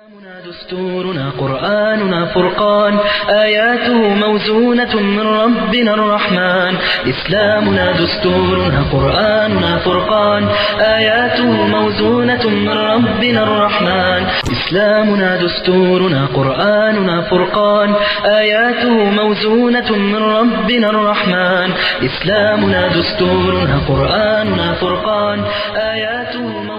دستورنا قرآننا فرقان آياته موزونة من ربنا الرحمن إسلامنا دستورنا قرآننا فرقان آياته موزونة من ربنا الرحمن إسلامنا دستورنا قرآننا فرقان آياته موزونة من ربنا الرحمن إسلامنا دستورنا قرآننا فرقان آياته موزونة من ربنا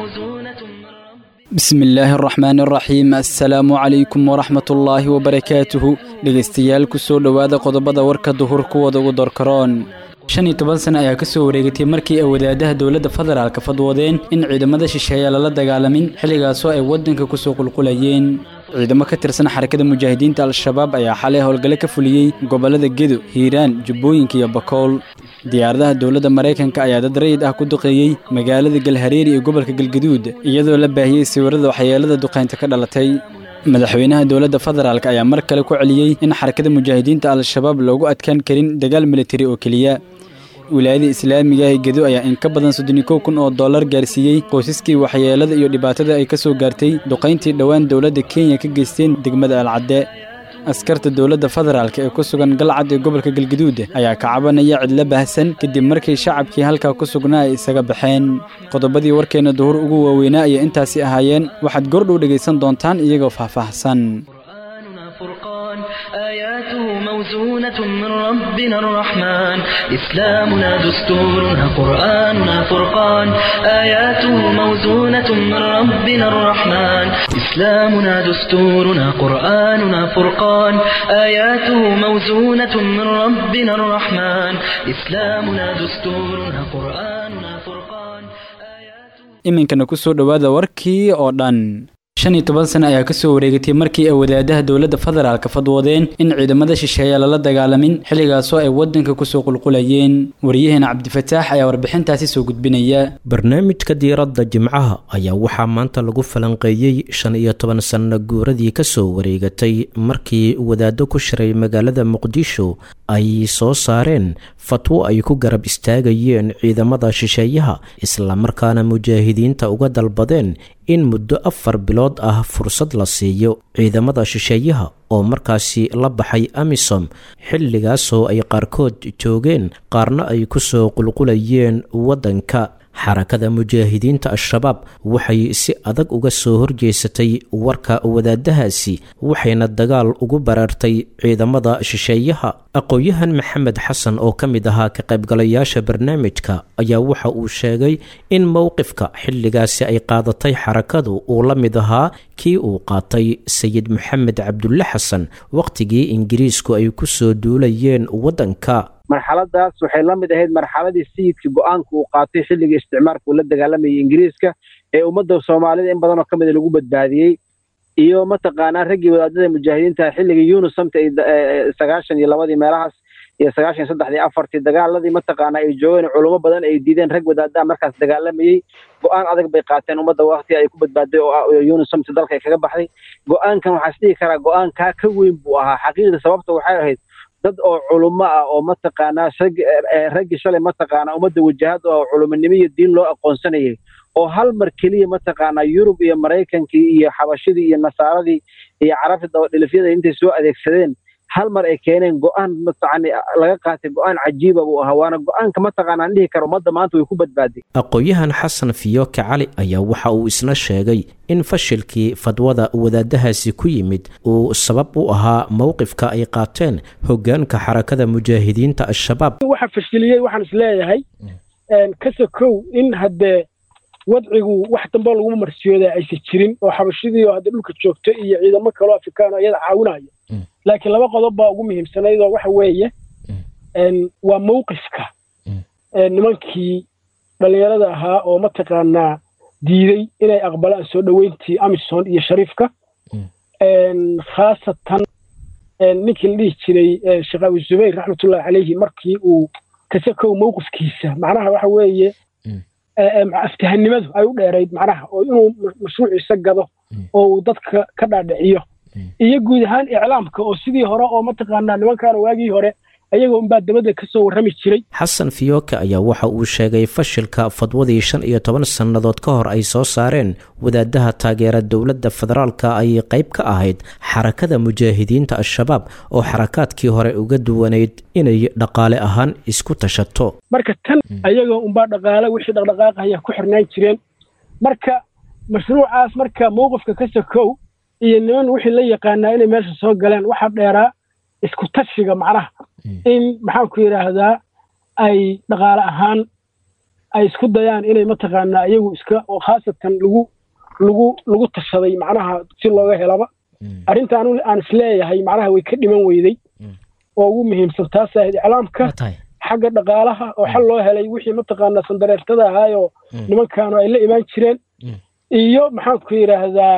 bismi illaahi araxmaan araxiim assalaamu calaykum waraxmat ullaahi wabarakaatuhu dhegaystayaal ku soo dhowaada qodobada warka duhur kuwada ugu dorkaroon shan iyo toban sana ayaa ka soo wareegatay markii ay wadaadaha dowladda federaalka fadwoodeen in ciidamada shisheeya lala dagaalamin xilligaasoo ay waddanka ku soo qulqulayeen ciidamo ka tirsan xarakada mujaahidiinta al-shabaab ayaa xalay howlgale ka fuliyey gobollada gedo hiiraan jubbooyinka iyo bakool diyaaradaha dowladda maraykanka ayaa dad rayid ah ku duqeeyey magaalada galhareeri ee gobolka galgaduud iyadoo la baahiyey sawirada waxyeelada duqaynta ka dhalatay madaxweynaha dowladda federaalk ayaa mar kale ku celiyey in xarakada mujaahidiinta al-shabaab loogu adkaan karin dagaal militari oo keliya wilaayada islaamiga ee gedo ayaa in ka badan soddon iyo kow kun oo dollar gaarsiiyey qoysaskii waxyeelada iyo dhibaatada ay ka soo gaartay duqayntii dhowaan dowladda kenya ka geysteen degmada alcadde askarta dowladda federaalk ee ku sugan galcad ee gobolka galgaduud ayaa ka cabanaya cidlo baahsan kadib markii shacabkii halkaa ku sugnaa ay isaga baxeen qodobadii warkeenna duhur ugu waaweynaa ayay intaasi ahaayeen waxaad gordhow dhegaysan doontaan iyagoo faahfaahsan قرآننا فرقان آياته موزونة من ربنا الرحمن إسلامنا دستورنا قرآننا فرقان آياته موزونة من ربنا الرحمن إسلامنا دستورنا قرآننا فرقان آياته موزونة من ربنا الرحمن إسلامنا دستورنا قرآننا فرقان آياته iminkana ku soo dhowaada warkii oo dhan shan iyo toban sana ayaa ka soo wareegatay markii ay wadaadaha dowladda federaalka fadwoodeen in ciidamada shisheeya lala dagaalamin xilligaasoo ay waddanka kusoo qulqulayeen waryaheena cabdifataax ayaa warbixintaasi soo gudbinaya barnaamijka diiradda jimcaha ayaa waxaa maanta lagu falanqeeyey shan iyo toban sanno guuradii ka soo wareegatay markii wadaaddo ku shiray magaalada muqdisho ay soo saareen fatwo ay ku garab istaagayeen ciidamada shisheeyaha islamarkaana mujaahidiinta uga dalbadeen in muddo afar bilood ah fursad la siiyo ciidamada shisheeyaha oo markaasi la baxay amisom xilligaasoo ay qaarkood joogeen qaarna ay ku soo qulqulayeen waddanka xarakada mujaahidiinta al-shabaab waxay si adag uga soo horjeesatay warka wadaadahaasi waxayna dagaal ugu baraartay ciidamada shisheeyaha aqoon-yahan maxamed xasan oo ka mid ahaa ka qaybgalayaasha barnaamijka ayaa waxa uu sheegay in mowqifka xilligaasi ay qaadatay xarakadu uu la mid ahaa kii uu qaatay sayid maxamed cabdulle xasan wakhtigii ingiriisku ay ku soo duulayeen waddanka marxaladaas waxay la mid ahayd marxaladii sayidkii go-aanka uu qaatay xilligii isticmaalka uu la dagaalamayay ingiriiska ee ummadda soomaalida in badanoo ka mida lagu badbaadiyey iyo mataqaanaa raggii wadaadada mujaahidiinta xilligii yunusamta sagaashan iyo labadii meelahaas iyo sagaashan iyo saddexdii afartii dagaaladii mataqaanaa ay joogeen culummo badan ay diideen rag wadaadaha markaas dagaalamayey go-aan adag bay qaateen ummadda wakti ay ku badbaaday oo yunusamta dalka ay kaga baxday go-aankan waxaa is dhihi karaa go-aan kaa ka weyn buu ahaa xaqiiqda sababta waxay ahayd dad oo culummo ah oo mataqaanaa raggii shalay mataqaanaa ummadda wajahad oo culumonimo iyo diin loo aqoonsanayay oo hal mar keliya mataqaanaa yurub iyo maraykankii iyo xabashidii iyo nasaaradii iyo carabta dabadhilifyada intay soo adeegsadeen hal mar ay keeneen go-aan mataqani laga qaatay go-aan cajiiba buu ahaa waana go-aanka mataqaanaan dhihi karo ummadda maanta way ku badbaaday aqoon-yahan xasan fiyoke cali ayaa waxa uu isna sheegay in fashilkii fadwada wadaadahaasi ku yimid uu sabab u ahaa mowqifka ay qaateen hoggaanka xarakada mujaahidiinta al-shabaab waxa fashiliyey waxaan is leeyahay kasa kow in haddee wadcigu wax dambe laguma marsiyooda aysan jirin oo xabashidii oo hadda dhulka joogto iyo ciidamo kaloo afrikaano iyada caawinaya laakiin laba qodob baa ugu muhiimsanayd oo waxa weeye waa mowqifka nimankii dhallinyarada ahaa oo mataqaanaa diiday inay aqbalaan soo dhoweyntii amison iyo shariifka khaasatan ninkii la dhihi jiray sheekh abi zubayr raxmatullahi caleyhi markii uu kasakow mowqifkiisa macnaha waxa weeye aftahanimadu ay u dheerayd macnaha oo inuu mashruuciisa gado oo uu dadka ka dhaadhiciyo iyo guud ahaan iclaamka oo sidii hore oo mataqaanaa nimankaana waagii hore ayagoo unbaa dabadda ka soo warrami jiray xasan fiyooke ayaa waxa uu sheegay fashilka fadwadii shan iyo toban sannadood ka hor ay soo saareen wadaadaha taageera dowladda federaalka ay qayb ka ahayd xarakada mujaahidiinta al-shabaab oo xarakaadkii hore uga duwanayd inay dhaqaale ahaan isku tashato marka tan ayagoo unbaa dhaqaale wixii dhaqdhaqaaqaya ku xirnaan jireen marka mashruucaas marka mowqifka ka sokow iyo niman wixii la yaqaanaa inay meesha soo galeen waxaa dheeraa isku tashiga macnaha in maxaanku yidhaahdaa ay dhaqaale ahaan ay isku dayaan inay mataqaanaa iyagu iska oo khaasatan lagu lagu lagu tashaday macnaha si looga helaba arrinta anu aan isleeyahay macnaha way ka dhiman weyday oo ugu muhiimsan taas ahayd iclaamka xagga dhaqaalaha oo xal loo helay wixii mataqaanaa sandareertada ahaayoo nimankaanu ay la imaan jireen iyo maxaanku yidhaahdaa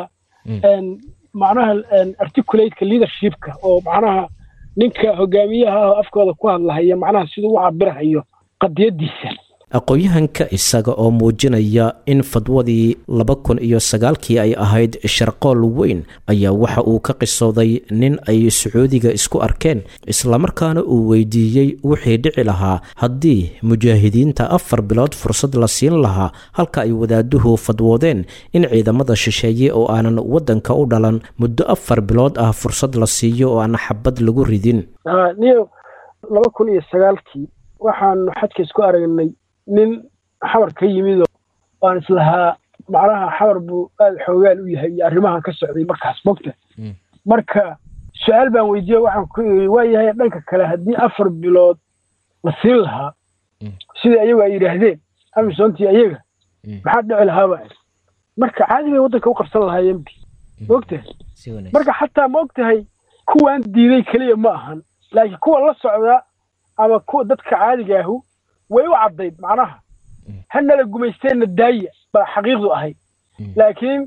macnaha articulateka leadershipka oo macnaha ninka hogaamiyaha ah oo afkooda ku hadlahaya macnaha siduu u cabirahayo qadiyadiisa aqoon-yahanka isaga oo muujinaya in fadwadii laba kun iyo sagaalkii ay ahayd sharqool weyn ayaa waxa uu ka qisooday nin ay sacuudiga isku arkeen islamarkaana uu weydiiyey wixii dhici lahaa haddii mujaahidiinta afar bilood fursad la siin lahaa halka ay wadaaduhu fadwoodeen in ciidamada shisheeye oo aanan waddanka u dhalan muddo afar bilood ah fursad la siiyo oo aan xabad lagu ridin niyo laba kun iyo sagaalkii waxaanu xadka isku aragnay nin xabar ka yimid oo aan islahaa macnaha xabar buu aada xoogaal u yahay iyo arrimahan ka socday markaas mogta marka su-aal baan weydiiye waxaan ku iri waa yahay dhanka kale haddii afar bilood la siin lahaa sidai ayagu ay yidhaahdeen amisoontii ayaga maxaa dhici lahaaba marka caadi bay waddanka u qabsan lahaayeen bi mogtahay marka xataa ma og tahay kuwaan diiday keliya ma ahan laakiin kuwa la socda ama kuwa dadka caadiga ahu way u caddayd macnaha hanala gumaysteenna daaya baa xaqiiqdu ahayd laakiin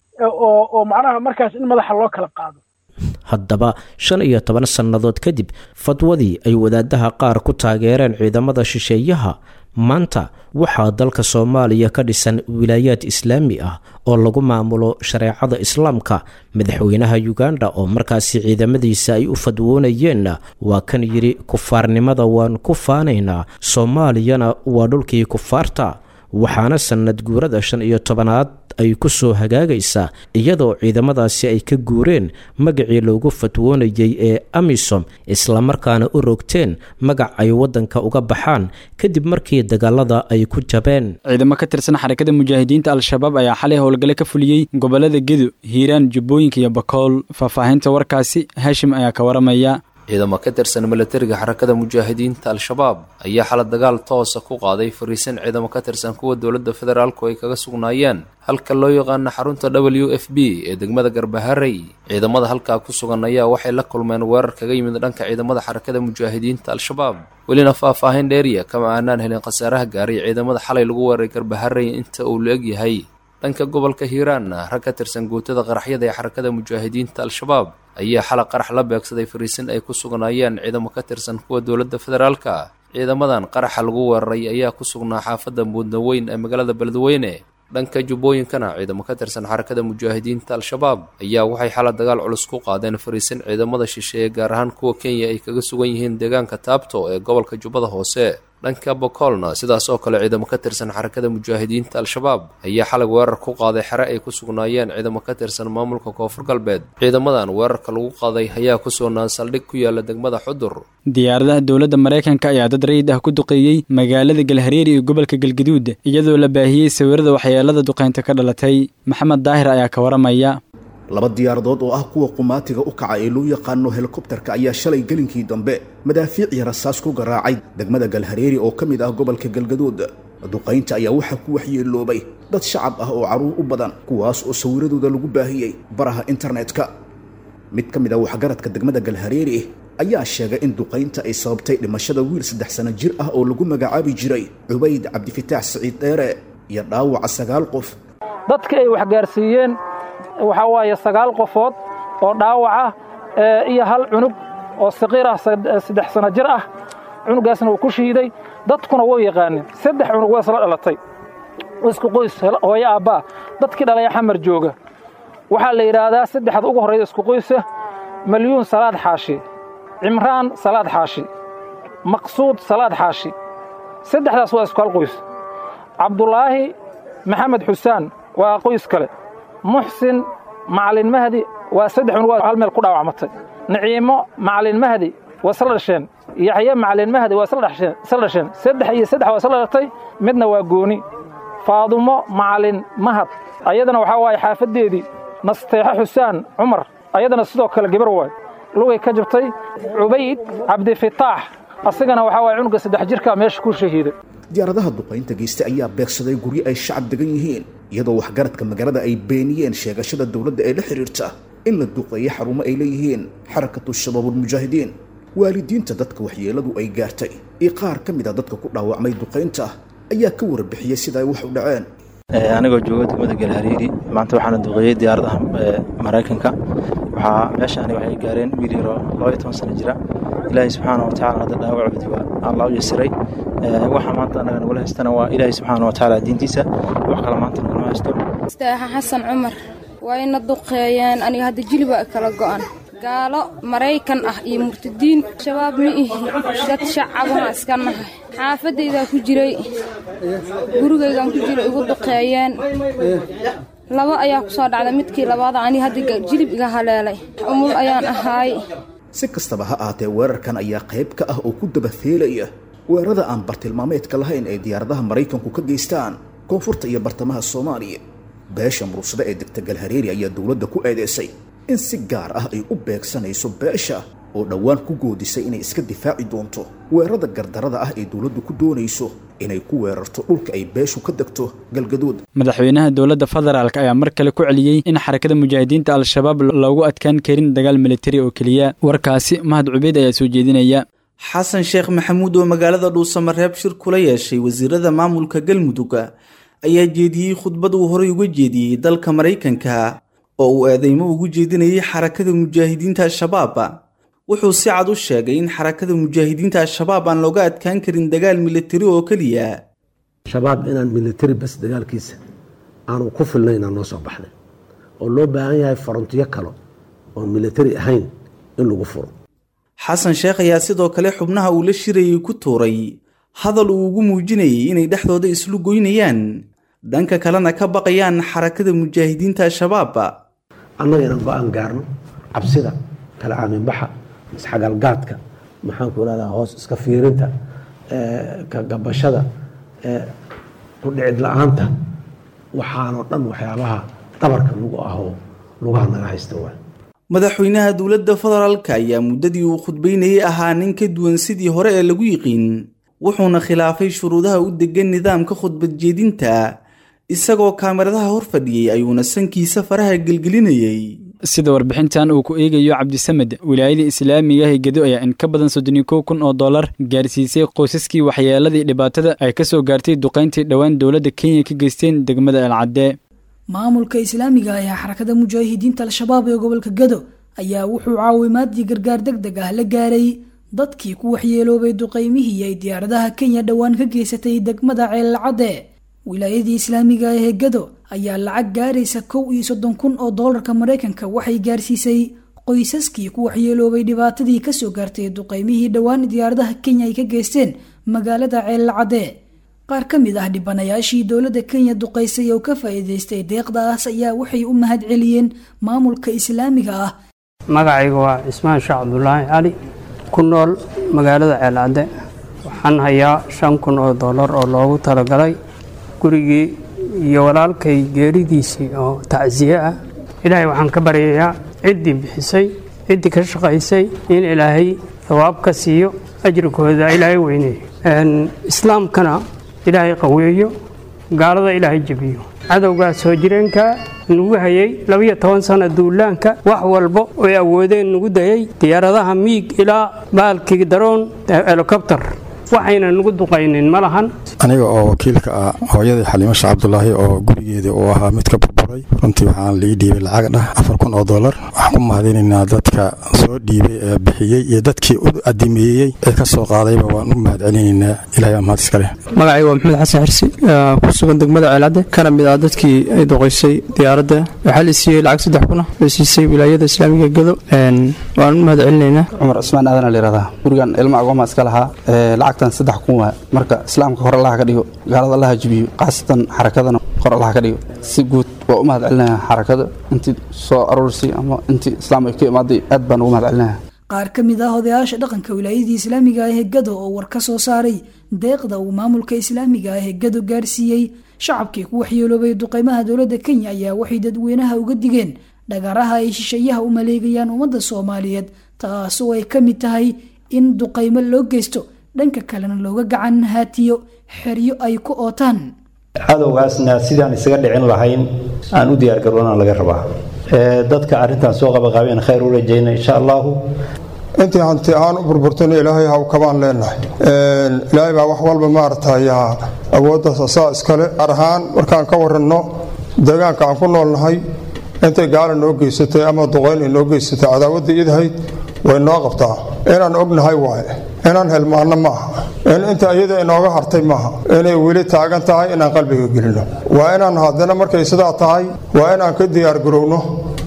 oo oo macnaha markaas in madaxa loo kala qaado haddaba shan iyo toban sannadood kadib fadwadii ay wadaadaha qaar ku taageereen ciidamada shisheeyaha maanta waxaa dalka soomaaliya ka dhisan wilaayaad islaami ah oo lagu maamulo shareecada islaamka madaxweynaha uganda oo markaasi ciidamadiisa ay u fadwoonayeenna waa kan yidhi kufaarnimada waan ku faanaynaa soomaaliyana waa dhulkii kufaarta waxaana sannad guurada shan iyo tobanaad ay ku soo hagaagaysaa iyadoo ciidamadaasi ay ka guureen magacii loogu fatwoonayay ee amisom islamarkaana u rogteen magac ay waddanka uga baxaan kadib markii dagaalada ay ku jabeen ciidamo ka tirsan xarakada mujaahidiinta al-shabaab ayaa xalay howlgale ka fuliyey gobolada gedo hiiraan jubbooyinka iyo bakool faahfaahinta warkaasi haashim ayaa ka waramaya ciidamo ka tirsan milatariga xarakada mujaahidiinta al-shabaab ayaa xala dagaal toosa ku qaaday fariisan ciidamo ka tirsan kuwa dowladda federaalku ay kaga sugnaayeen halka loo yaqaano xarunta w f b ee degmada garbaharey ciidamada halkaa ku sugan ayaa waxay la kulmeen weerar kaga yimid dhanka ciidamada xarakada mujaahidiinta al-shabaab welina faahfaahin dheeriya kama aanaan helin khasaaraha gaaray ciidamada xalay lagu weeraray garbaharey inta uu la egyahay dhanka gobolka hiiraanna rag ka tirsan guutada qaraxyada ee xarakada mujaahidiinta al-shabaab ayaa xala qarax la beegsaday fariisin ay ku sugnaayeen ciidamo ka tirsan kuwa dowladda federaalka ciidamadan qaraxa lagu weeraray ayaa ku sugnaa xaafadda muudnaweyn ee magaalada beledweyne dhanka jubbooyinkana ciidamo ka tirsan xarakada mujaahidiinta al-shabaab ayaa waxay xala dagaal culus ku qaadeen fariisin ciidamada shisheeye gaar ahaan kuwa kenya ay kaga sugan yihiin deegaanka taabto ee gobolka jubbada hoose dhanka bokoolna sidaas oo kale ciidamo ka tirsan xarakada mujaahidiinta al-shabaab ayaa xalay weerar ku qaaday xere ay ku sugnaayeen ciidamo ka tirsan maamulka koonfur galbeed ciidamadan weerarka lagu qaaday ayaa ku sugnaan saldhig ku yaala degmada xudur diyaaradaha dowladda maraykanka ayaa dad rayid ah ku duqeeyey magaalada galhareeri iyo gobolka galgaduud iyadoo la baahiyey sawirada waxyeelada duqeynta ka dhalatay maxamed daahir ayaa ka waramaya laba diyaaradood oo ah kuwa qumaatiga u kaca ee loo yaqaano helikobtarka ayaa shalay gelinkii dambe madaafiic iyo rasaas ku garaacay degmada galhareeri oo ka mid ah gobolka galgaduud duqaynta ayaa waxaa ku waxyeeloobay dad shacab ah oo carruur u badan kuwaas oo sawiradooda lagu baahiyey baraha internetka mid ka mid ah waxgaradka degmada galhareeri ayaa sheegay in duqaynta ay sababtay dhimashada wiil saddex sano jir ah oo lagu magacaabi jiray cubayd cabdifitaax siciid dheere iyo dhaawaca sagaal qof dadka ay waxgaarsiiyeen waxaa waaye sagaal qofood oo dhaawac ah iyo hal cunug oo saqiir ah saddex sano jir ah cunugaasna uu ku shiiday dadkuna wuu yaqaanin saddex cunug waa isla dhalatay isku qoys hooyo aabbaa dadkii dhalaya xamar jooga waxaa la yidhaahdaa saddexda ugu horrayda isku qoysa malyuun salaad xaashi cimraan salaad xaashi maqsuud salaad xaashi saddexdaas waa isku hal qoys cabdulaahi maxamed xusaan waa qoys kale muxsin macalin mahdi waa saddex unug hal meel ku dhaawacmatay naciimo macalin mahdi waa isla dhasheen yaxye macalin mahdi waa isla dhasheen saddex iyo saddex waa isla dhalatay midna waa gooni faadumo macalin mahad ayadana waxaa waaye xaafaddeedii nasteexo xusaan cumar ayadana sidoo kale gebar waay lugay ka jabtay cubayd cabdifitaax asagana waxaa waye cunuga saddex jirkaa meesha ku shahiiday diyaaradaha duqaynta geystay ayaa beegsaday guryo ay shacab degan yihiin iyadoo waxgaradka magaalada ay beeniyeen sheegashada dowladda ee la xidhiirta in la duqeeyo xarumo ay leeyihiin xarakatu shabaabulmujaahidiin waalidiinta dadka waxyeeladu ay gaartay iyo qaar ka mid a dadka ku dhaawacmay duqaynta ayaa ka warbixiyey sida ay wax u dhaceen anigoo jooga degmada galhariiri maanta waxaana duqeeyey diyaaradaha maraykanka waxaa meesha ani waxay gaareen wiil yaroo laba iyo toban sano jira ilaahay subxaana wa tacala hadda dhaawacoodii waa allah u yasiray waxa maanta annaga nagula haystana waa ilaahay subxaana wa tacaala diintiisa wax kale maanta nagula haysto mustaaxa xasan cumar waa ina duqeeyeen aniga hadda jiliba kala go'an gaalo maraykan ah iyo murtadiin shabaab ma ihi dad shacabana iska nahay xaafadaydaa ku jiray gurigaygaan ku jiray igu duqeeyeen laba ayaa ku soo dhacday midkii labaada ani hadda jilib iga haleelay umul ayaan ahaay si kastaba ha ahaatee weerarkan ayaa qayb ka ah oo ku dabafeelaya weerarada aan bartilmaameedka lahayn ee diyaaradaha maraykanku ka geystaan koonfurta iyo bartamaha soomaaliya beesha murugsada ee degta galhareeri ayaa dowladda ku eedeysay in si gaar ah ay u beegsanayso beesha oo dhowaan ku goodisay inay iska difaaci doonto weerarada gardarada ah ee dowladdu ku doonayso inay ku weerarto dhulka ay beeshu ka degto galgaduud madaxweynaha dowladda federaalk ayaa mar kale ku celiyey in xarakada mujaahidiinta al-shabaab loogu adkaan karin dagaal militari oo keliya warkaasi mahad cubeyd ayaa soo jeedinaya xasan sheekh maxamuud oo magaalada dhuusamareeb shir kula yeeshay wasiirada maamulka galmudug ayaa jeediyey khudbad uu horey uga jeediyey dalka maraykanka oo uu eedeymo ugu jeedinayay xarakada mujaahidiinta al-shabaab wuxuu si cad u sheegay in xarakada mujaahidiinta al-shabaab aan looga adkaan karin dagaal militari oo keliya shabaab inaan militari bas dagaalkiisa aanu ku filnaynaa noo soo baxday oo loo baahan yahay farontiyo kale oon militari ahayn in lagu furo xasan sheekh ayaa sidoo kale xubnaha uu la shirayay ku tuuray hadal uu ugu muujinayay inay dhexdooda islu goynayaan dhanka kalena ka baqayaan xarakada mujaahidiinta al-shabaab annaga inaan go-aan gaarno cabsida kala aaminbaxa isxagalgaadka maxaanku irahdaa hoos iska fiirinta ka gabashada ku dhicid la-aanta waxaanoo dhan waxyaabaha dhabarka lagu ahoo lugaha naga haysta waa madaxweynaha dowladda federaalka ayaa muddadii uu khudbaynayay ahaa nin ka duwan sidii hore ee lagu yiqiin wuxuuna khilaafay shuruudaha u degan nidaamka khudbad jeedinta isagoo kaamiradaha hor fadhiyey ayuuna sankiisa faraha gelgelinayey sida warbixintan uu ku eegayo cabdisamed wilaayada islaamiga ah ee gedo ayaa in ka badan soddon iyo kow kun oo dollar gaarsiisay qoysaskii waxyeeladii dhibaatada ay ka soo gaartay duqayntii dhowaan dowladda kenya ka geysteen degmada elcadde maamulka islaamiga ah ee xarakada mujaahidiinta al-shabaab ee gobolka gado ayaa wuxuu caawimaadii gargaar deg deg ah la gaaray dadkii ku waxyeeloobay duqaymihii ay diyaaradaha kenya dhowaan ka geysatay degmada ceelcadde wilaayadii islaamiga ah ee gado ayaa lacag gaaraysa kow iyo soddon kun oo doolarka maraykanka waxay gaarsiisay qoysaskii ku waxyeeloobay dhibaatadii kasoo gaartay duqaymihii dhowaan diyaaradaha kenya ay ka geysteen magaalada ceelcadde qaar ka mid ah dhibanayaashii dowladda kenya duqaysay oo ka faa'iidaystay deeqdaas ayaa waxay u mahad celiyeen maamulka islaamiga ah magacayga waa cismaan sheekh cabdulaahi cali ku nool magaalada ceelcadde waxaan hayaa shan kun oo dollar oo loogu talagalay gurigii iyo walaalkay geeridiisii oo tacsiye ah ilaahay waxaan ka baryayaa ciddii bixisay ciddii ka shaqaysay in ilaahay thawaab ka siiyo ajrikooda ilaahay weyneeyo islaamkana ilaahay qaweeyo gaalada ilaahay jebiyo cadowgaa soo jireenka nugu hayay labiyo toban sana duulaanka wax walba oy awoodeen nugu dayay diyaaradaha miig ilaa baalkii daroon helikobter waxayna nugu duqaynin ma lahan aniga oo wakiilka ah hooyadii xaliimo sheekh cabdulaahi oo gurigeedii uu ahaa mid ka burburay furay runtii waxaan lii dhiibay lacag dhah afar kun oo dollar waxaan ku mahadinaynaa dadka soo dhiibay ee bixiyey iyo dadkii u adimeeyey ee ka soo qaadayba waan u mahad celinaynaa ilahay aa mahad iskale magacayga waa maxamed xasan xirsi ku sugan degmada ceelcadde kana mid ah dadkii ay doqoysay diyaaradda waxaa la siiyey lacag saddex kuna la siisay wilaayada islaamiga gado waan u mahad celinaynaa cumar cismaan aadan layihahdaa gurigan ilma agooma iska lahaa lacagtan saddex kun waa marka islaamka hor allaha ka dhigo gaalada allaha jibiyo khaasatan xarakadana hor allaha ka dhigo si guud waa u mahad celinaya xarakada intii soo aruursay ama intii islaam ay ka imaaday aad baan ugu mahad celinaya qaar ka mid ah odayaasha dhaqanka wilaayadii islaamiga ah ee gado oo war ka soo saaray deeqda uu maamulka islaamiga ah ee gado gaarsiiyey shacabkii ku waxyeeloobay duqeymaha dowladda kenya ayaa waxay dadweynaha uga digeen dhagaraha ay shisheeyaha u maleegayaan ummadda soomaaliyeed taasoo ay ka mid tahay in duqeymo loo geysto dhanka kalena looga gacan haatiyo xeryo ay ku ootaan cadowgaasna sidaan isaga dhicin lahayn aan u diyaargaroona laga rabaa dadka arrintan soo qabaqaabeen khayr u rajayna insha allahu intii hanti aan u burburtayna ilaahay haw kabaan leenahay ilaahay baa wax walba maaragtay awooddaas asaa iskale gaar ahaan markaan ka waranno deegaanka aan ku noolnahay intay gaala noo geysatay ama duqayn ay noo geysatay cadaawadda idahayd way noo qabtaa inaan ognahay waaye inaan helmaanno maaha in inta iyada inooga hartay maaha inay weli taagan tahay inaan qalbiga gelino waa inaan haddana markay sidaa tahay waa inaan ka diyaargarowno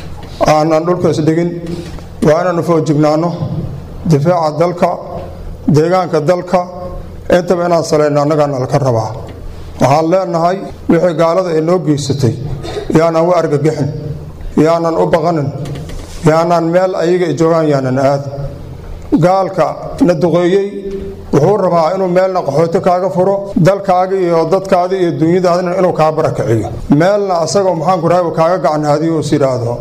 aanan dhulkaas dhigin waa inaanu foojignaanno difaaca dalka deegaanka dalka intaba inaan salayno annagaana laka rabaa waxaan leenahay wixii gaalada ay noo geysatay yaanan u argagixin yaanan u baqanin yaanaan meel ayaga ay joogaan yaanan aadin gaalka na duqeeyey wuxuu rabaa inuu meelna qaxooti kaaga furo dalkaaga iyo dadkaada iyo dunyadaadina inuu kaa barakiciyo meelna asagoo maxaanku rahay kaaga gacan haadiyo is yidhaahdo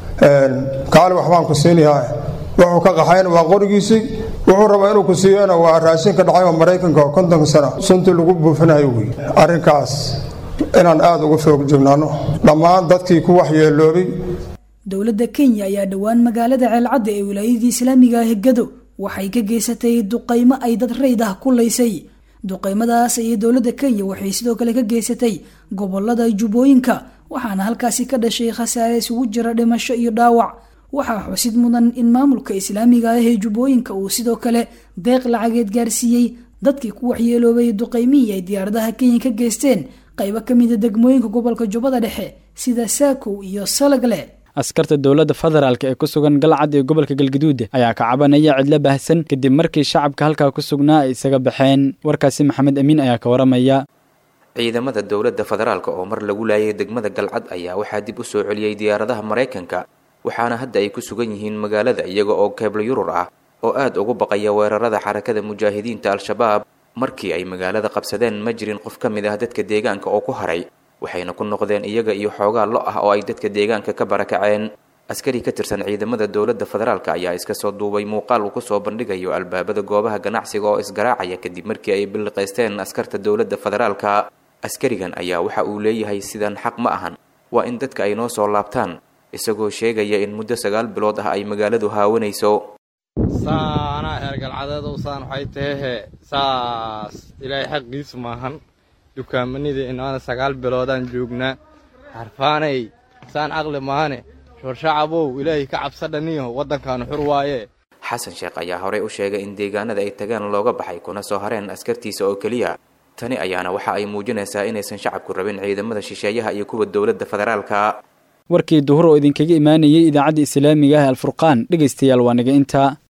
kaali waxbaan ku siinayaa wuxuu ka qaxayna waa qorigiisii wuxuu rabaa inuu ku siiyana waa raashinka dhacay oo maraykanka oo kontonka sana suntii lagu buufinayo wey arrinkaas inaan aada uga foog joognaano dhammaan dadkii ku waxyeeloobay dowladda kenya ayaa dhowaan magaalada ceelcadda ee wilaayadii islaamiga ah gado waxay ka geysatay duqaymo ay dad rayd ah ku laysay duqaymadaas ayay dowladda kenya waxay sidoo kale ka geysatay gobolada jubbooyinka waxaana halkaasi ka dhashay khasaare isugu jira dhimasho iyo dhaawac waxaa xusid mudan in maamulka islaamiga ah ee jubbooyinka uu sidoo kale deeq lacageed gaarsiiyey dadkii ku waxyeeloobay duqaymihii ay diyaaradaha kenya ka geysteen qaybo ka mida degmooyinka gobolka jubbada dhexe sida saakow iyo salagle askarta dowladda federaalk ee ku sugan galcad ee gobolka galgaduud ayaa ka cabanaya cidlo baahsan kadib markii shacabka halkaa ku sugnaa ay isaga baxeen warkaasi maxamed amiin ayaa ka waramaya ciidamada dowladda federaalk oo mar lagu laayay degmada galcad ayaa waxaa dib u soo celiyey diyaaradaha maraykanka waxaana hadda ay ku sugan yihiin magaalada iyaga oo keeblo yurur ah oo aad ugu baqaya weerarada xarakada mujaahidiinta al-shabaab markii ay magaalada qabsadeen ma jirin qof ka mid ah dadka deegaanka oo ku haray waxayna ku noqdeen iyaga iyo xoogaa lo ah oo ay dadka deegaanka ka barakaceen askari ka tirsan ciidamada dowladda federaalk ayaa iska soo duubay muuqaal uu kusoo bandhigayo albaabada goobaha ganacsiga oo isgaraacaya kadib markii ay billiqaysteen askarta dowladda federaalka askarigan ayaa waxa uu leeyahay sidan xaq ma ahan waa in dadka ay noo soo laabtaan isagoo sheegaya in muddo sagaal bilood ah ay magaaladu haawanayso saanaa eergalcadeedow saan waxay tahehe saas ilaahay xaqiisu maahan dukaamanidii inaana sagaal biloodaan joognaa harfaanay saan caqli maahane shorshacabow ilaahay ka cabsadhaniyo waddankaanu xur waaye xasan sheekh ayaa horey u sheegay in deegaanada ay tagaan looga baxay kuna soo hareen askartiisa oo keliya tani ayaana waxa ay muujinaysaa inaysan shacabku rabin ciidamada shisheeyaha iyo kuwa dowladda federaalka warkii duhur oo idinkaga imaanayay idaacadda islaamiga ah alfurqaan dhegaystayaal waa naga intaa